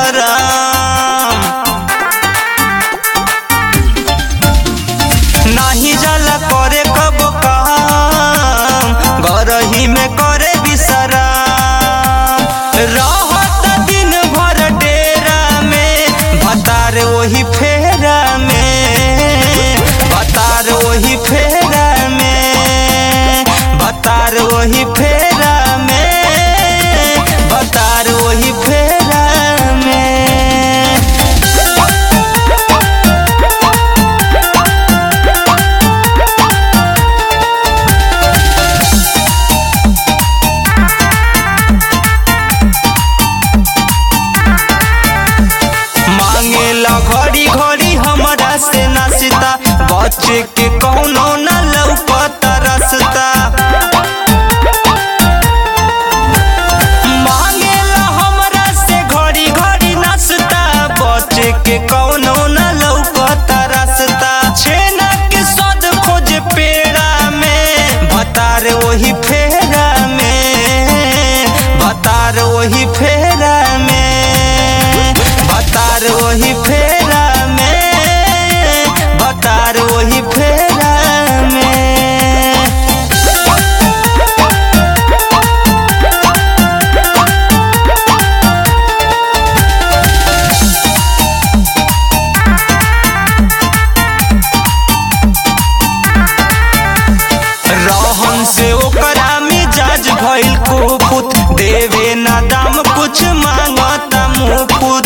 बिसराम नाही जाला करे कब काम गरही में करे बिसराम रहत दिन भर डेरा में भतार वही फेरा में भतार वही फेरा में भतार वही फेरा में भतार वही फेरा में मांगेला घड़ी घड़ी हमरा से नाश्ता बच्चे के कौनो न लौकता रास्ता मांगेला हमरा से घड़ी घड़ी नाश्ता बच्चे के कौनो न लौकता रास्ता छेना के सद खोज पेड़ा में भतार वही फेरा में भतार वही फेरा में भतार वही फेरा में भतार वही फेरा में रहन से ओकरा मिजाज भइल कुपुत देवे ना दाम कुछ मांगता मुफुत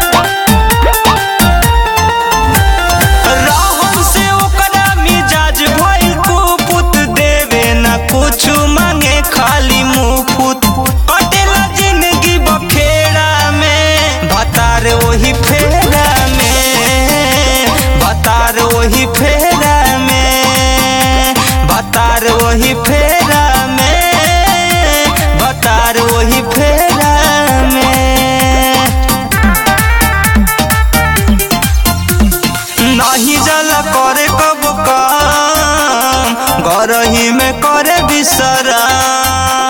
रहन से ओकरा मिजाज भइल कुपुत देवे ना कुछ मांगे खाली मुफुत कटेला जिंदगी बखेड़ा में भतार वही फेरा में भतार वही फेरा में भतार वही फेरा में भतार वही फेरा में नहीं जाला करे कब काम गरही में करे बिसराम